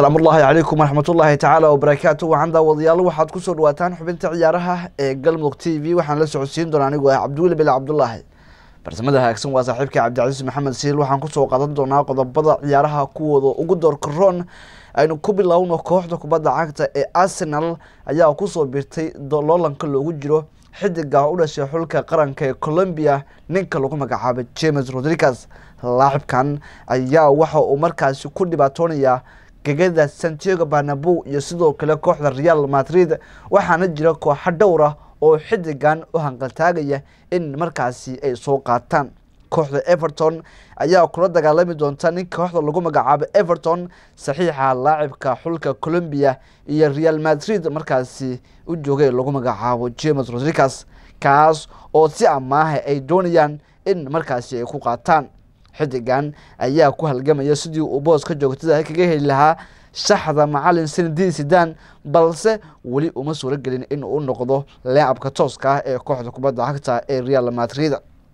asalaamu ullaahi calaykum waraxmatullaahi tacaala wabarakaatu waxaan daawadayaal waxaad kusoo dhawaataan xubinta ciyaaraha ee galmudug t v waxaan la socodsiin doonaa anigoo ah cabdiweli bele cabdulaahi farsamada hagaagsan waa saaxiibka cabdicasiis maxamed siil waxaan kusoo qaadan doonaa qodobada ciyaaraha kuwooda ugu doorka roon aynu ku bilowno kooxda kubadda cagta ee arsenal ayaa kusoo birtay loolanka loogu jiro xidiga u dhashay xulka qaranka ee colombia ninka lagu magacaabay james rodriguez laacibkan ayaa waxa uu markaasi ku dhibaatoonaya gegada santiago barnabo iyo sidoo kale kooxda real madrid waxaana jira kooxo dhowra oo xidigan u hanqaltaagaya in markaasi ay soo qaataan kooxda everton ayaa kula dagaalami doonta ninka kooxda lagu magacaabo everton saxiixa laacibka xulka colombia iyo real madrid markaasi u joogay lagu magacaabo james rodriguez kaas oo si amaaha ay doonayaan in markaasi ay ku qaataan xidigan ayaa ku halgamaya sidii uu booska joogtada kaga heli lahaa shaxda macalin sanadii sidan balse weli uma suuro gelin in uu noqdo laacabka tooska ah ee kooxda kubadda cagta ee real madrid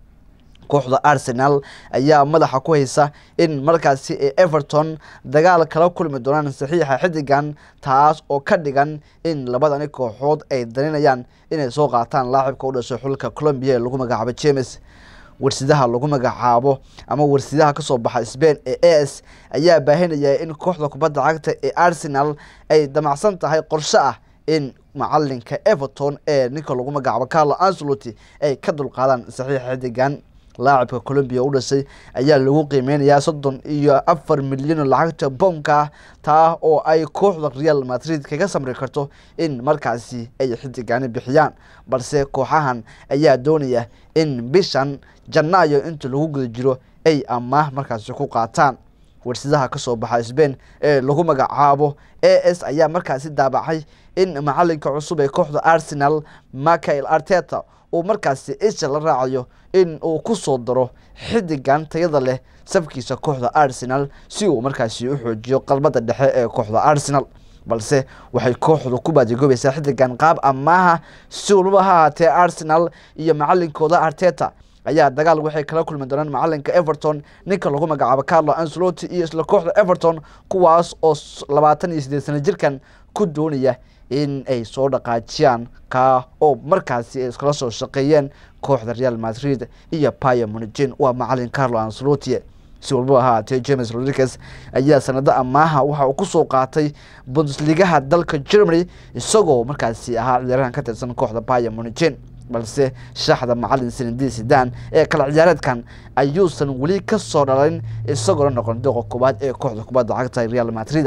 kooxda arsenal ayaa madaxa ku haysa in markaasi ee everton dagaal kala kulmi doonaan saxiixa xidigan taas oo ka dhigan in labadani kooxood ay daninayaan inay soo qaataan laacibka u dhashay xulka colombia ee lagu magacaabo james warsidaha lagu magacaabo ama warsidaha kasoo baxa sbain ee a s ayaa baahinaya in kooxda kubadda cagta ee arsenal ay damacsan tahay qorshe ah in macalinka everton ee ninka lagu magacaabo carlo anceloty ay ka dulqaadaan saxiixa xidigan laacibka colombia u dhashay ayaa lagu qiimeynayaa soddon iyo afar milyan lacagta boomka ah taa oo ay kooxda real madrid kaga samri karto in markaasi ay xidigani bixiyaan balse kooxahan ayaa doonaya in bishan janaayo inta lagu guda jiro ay amaah markaasi ku qaataan warsidaha kasoo baxa sbain ee lagu magacaabo a s ayaa markaasi daabacay in macalinka cusub ee kooxda arsenal michael arteta uu markaasi isha la raacayo in uu ku soo daro xidigan tayada leh safkiisa kooxda arsenal si uu markaasi u xoojiyo qalbada dhexe ee kooxda arsenal balse waxay kooxdu ku baadigoobeysaa xidigan qaab amaaha si walbaba ha ahaatee arsenal iyo macalinkooda arteta ayaa dagaal waxay kala kulmi doonaan macalinka everton ninka lagu magacaabo carlo anceloty iyo isla kooxda everton kuwaas oo labaatan iyo sideed sana jirkan ku doonaya in ay soo dhaqaajiyaan ka oo markaasi ay iskala soo shaqeeyeen kooxda real madrid iyo paya munigin waa macalin carlo anceloty si walbaba ha ahaatee james rodriguez ayaa sanado amaaha waxa uu kusoo qaatay bundesligaha dalka germany isagoo markaasi ahaa ciyaarahan ka tirsan kooxda paya munigin balse shaxda macalin sanadii sidan ee kala ciyaareedkan ayuusan weli ka soo dhalin isagoona noqon dooqa koowaad ee kooxda kubadda cagta real madrid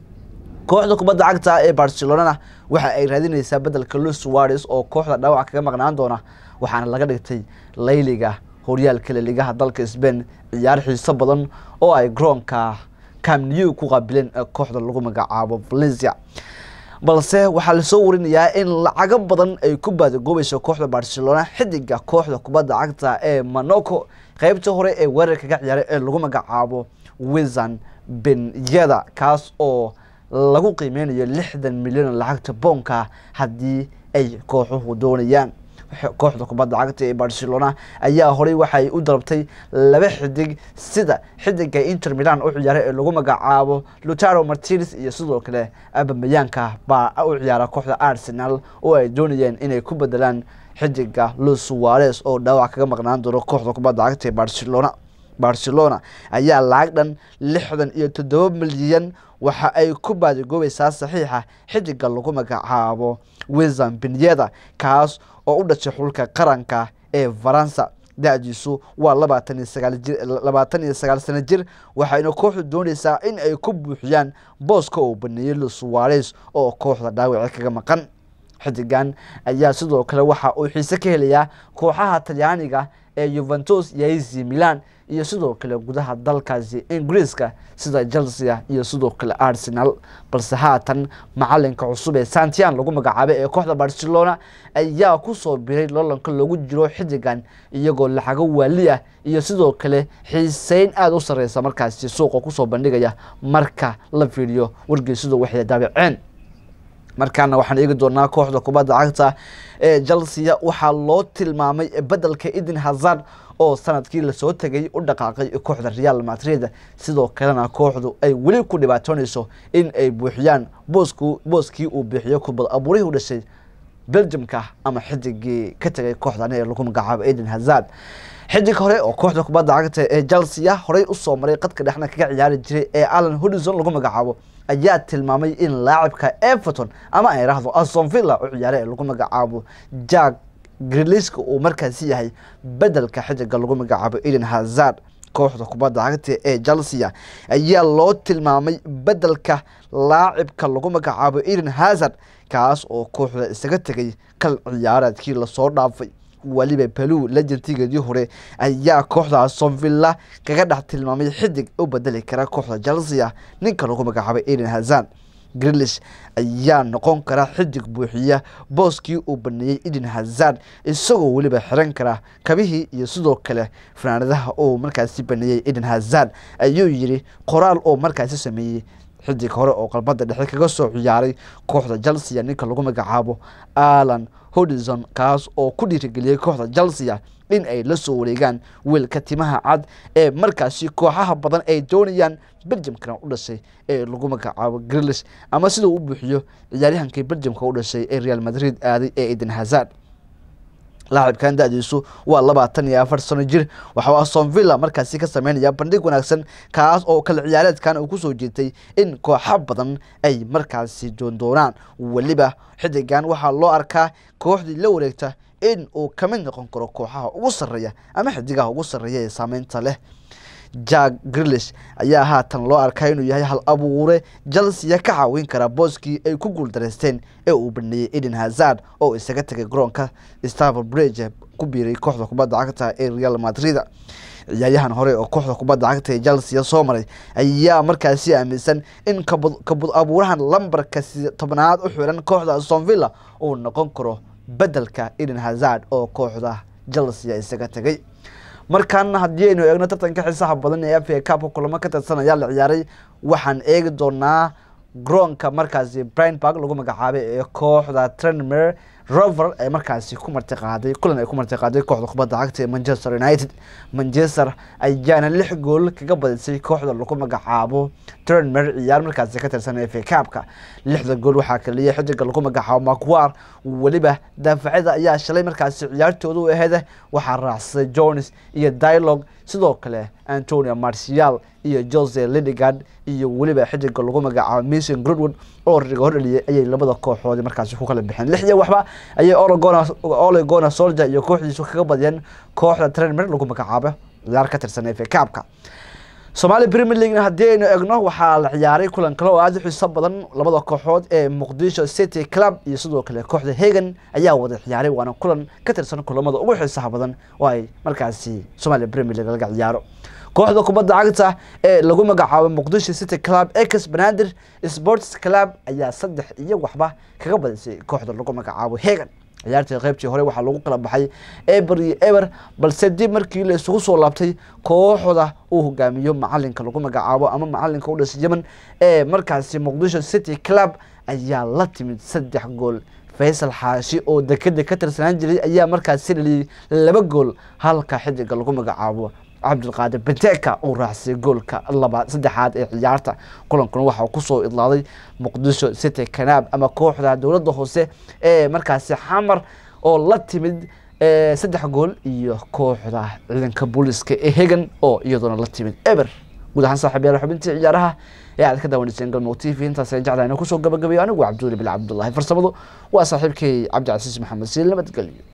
kooxda kubadda cagta ee barcelonana waxa ay raadineysaa bedelka luis suares oo kooxda dhaawac kaga maqnaan doona waxaana laga dhigtay layliga horyaalka laligaha dalka sbain ciyaar xiiso badan oo ay garoonka camnew ku qaabileen ee kooxda lagu magacaabo valencia balse waxaa lasoo warinayaa in lacago badan ay ku baadagoobayso kooxda barcelona xidiga kooxda kubadda cagta ee monaco qeybta hore ee weerarka ka ciyaaray ee lagu magacaabo wizan benyeda kaas oo lagu qiimeynayo lixdan milyan lacagta boonka haddii ay kooxuhu doonayaan kooxda kubadda cagta ee barcelona ayaa horey waxay u dalabtay laba xidig sida xidiga inter milan u ciyaaray ee lagu magacaabo lutaro martines iyo sidoo kale abamayaanka baa u ciyaara kooxda arsenal oo ay doonayeen inay ku bedelaan xidiga luis suares oo dhaawac kaga maqnaan doono kooxda kubadda cagta ee barcelona barcelona ayaa lacag dhan lixdan iyo toddoba milyan waxa ay ku baadigoobaysaa saxiixa xidiga lagu magacaabo wizan benyeda kaas oo u dhashay xulka qaranka ee faransa da-diisu waa labaatan iyo sagaal jir labaatan iyo sagaal sano jir waxayna kooxdu dooneysaa in ay ku buuxiyaan booska uu baneeyey luis suares oo kooxda dhaawaci kaga maqan xidigan ayaa sidoo kale waxa uu xiise ka helayaa kooxaha talyaaniga ee yuventus iyo ac milan iyo sidoo kale gudaha dalkaasi ingiriiska sida chelsea iyo sidoo kale arsenal balse haatan macalinka cusub ee santian lagu magacaabay ee kooxda barcelona ayaa kusoo biray loolanka loogu jiro xidigan iyagoo lacago waali ah iyo sidoo kale xiiseyn aada u sareysa markaasi suuqa kusoo bandhigaya marka la fiiriyo wargeysyadu waxay daabaceen markaana waxaan eegi doonaa kooxda kubadda cagta ee chelsea waxaa loo tilmaamay bedelka eden hazard oo sanadkii lasoo tegay u dhaqaaqay kooxda real madrid sidoo kalena kooxdu ay weli ku dhibaatoonayso in ay buuxiyaan boosku booskii uu bixiyo kubad abuurihii u dhashay belgiumka ama xidigii ka tegay kooxdan ee lagu magacaabo eden hazard xidig hore oo kooxda kubadda cagta ee chelsea horey usoo maray qadka dhexna kaga ciyaari jiray ee alan hodison lagu magacaabo ayaa tilmaamay in laacibka everton ama ay rahdo aston villa u ciyaare ee lagu magacaabo jack griliska uu markaasi yahay bedelka xidiga lagu magacaabo eden hazard kooxda kubadda cagta ee chelsea ayaa loo tilmaamay bedelka laacibka lagu magacaabo eden hazard kaas oo kooxda isaga tegay kal ciyaareedkii lasoo dhaafay weliba balu lejantigeedii hore ayaa kooxda aston villa kaga dhex tilmaamay xidig u bedeli kara kooxda chelsea ninka lagu magacaabay eden hazard grilish ayaa noqon kara xidig buuxiya booskii uu baneeyey eden hazard isagoo weliba xiran kara kabihii iyo sidoo kale fanaanadaha uu markaasi baneeyey eden hazard ayuu yiri qoraal oo markaasi sameeyey xidig hore oo qalbada dhexe kaga soo ciyaaray kooxda chelsea ninka lagu magacaabo alan hodison kaas oo ku dhiirigeliyey kooxda chelsea in ay la soo wareegaan wiilka timaha cad ee markaasi kooxaha badan ay doonayaan belgiumkana u dhashay ee lagu magacaabo grilish ama sidau u buuxiyo ciyaaryahankii belgiumka u dhashay ee real madrid aaday ee eden hazard laacibkan da-diisu waa labaatan iyo afar sano jir waxau aston villa markaasi ka sameynaya bandhig wanaagsan kaas oo kale ciyaareedkan uu kusoo jeetay in kooxo badan ay markaasi doondoonaan weliba xidigan waxaa loo arkaa kooxdii la wareegta in uu kamid noqon karo kooxaha ugu sarreeya ama xidigaha ugu sarreeya ee saameynta leh jack grilish ayaa haatan loo arkaa inuu yahay hal abuure chelsea ka caawin kara booskii ay ku guuldareysteen ee uu baneeyey eden hazard oo isaga tegay garoonka stavel bridge ku biiray kooxda kubadda cagta ee real madrid ciyaaryahan hore oo kooxda kubadda cagta ee chelsea soo maray ayaa markaasi aaminsan in kabud abuurahan lambarka tobnaad u xiran kooxda aston villa uu noqon karo bedelka eden hazard oo kooxda chelsea isaga tegay markan haddii aynu eegno tartanka xiisaha badan ee fa cupka kulamo ka tirsan ayaa la ciyaaray waxaan eegi doonaa garoonka markaasi brineburg lagu magacaabay ee kooxda trenmer rover ee markaasi ku martiqaaday kulan ay ku martiqaaday kooxda kubadda cagta ee manchester united manchester ayaana lix gool kaga badisay kooxda lagu magacaabo trenmer ciyaar markaasi ka tirsan ee fa cupka lixda gool waxaa kaliya xidiga lagu magacaabo macwar weliba daafacada ayaa shalay markaasi ciyaartooda u aheeda waxaa raacsaday jones iyo dialogue sidoo kale antonio marcial iyo jose lidigard iyo weliba xidiga lagu magacaabo mason groodwood oo riga hordheliyay ayay labada kooxoodi markaasi ku kala bixeen lix iyo waxba ayay olegona soldier iyo kooxdiisu kaga badiyeen kooxda trenmer lagu magacaabo ciyaar ka tirsan ee fekaabka somaali premier leaguena haddii aynu egno waxaa la ciyaaray kulan kale oo aada u xiiso badan labada kooxood ee muqdisho city club iyo sidoo kale kooxda hagan ayaa wada ciyaaray waana kulan ka tirsan kulamada ugu xiisaha badan oo ay markaasi somalia premier league laga ciyaaro kooxda kubadda cagta ee lagu magacaabo muqdisho city club ex banaadir sports club ayaa saddex iyo waxba kaga badisay kooxda lagu magacaabo hagan ciyaartii qaybtii hore waxaa lagu kala baxay eber iyo eber balse dib markii la isugu soo laabtay kooxda uu hogaamiyo macalinka lagu magacaabo ama macalinka u dhashay yemen ee markaasi muqdisho city club ayaa la timid saddex gool faysal xaashi oo dekeda ka tirsanaan jiray ayaa markaasi dhaliyey laba gool halka xidiga lagu magacaabo cabdulqaadir benteka uu raacsay goolka laba saddexaad ee ciyaarta kulankuna waxaa kusoo idlaaday muqdisho city kanaab ama kooxda dowladda hoose ee markaasi xamar oo la timid saddex gool iyo kooxda ciidanka booliska ee hegan oo iyadoona la timid eber guud ahaan saaxiib yaal xubintii ciyaaraha ee aad ka daawaneyseen galmudug t v intaas ayaan jeclahay inaan kusoo gabagabayo anigu cabduuli bil cabdullahi farsamadu waa saaxiibkay cabdicasiis maxamed siil nabadgelyo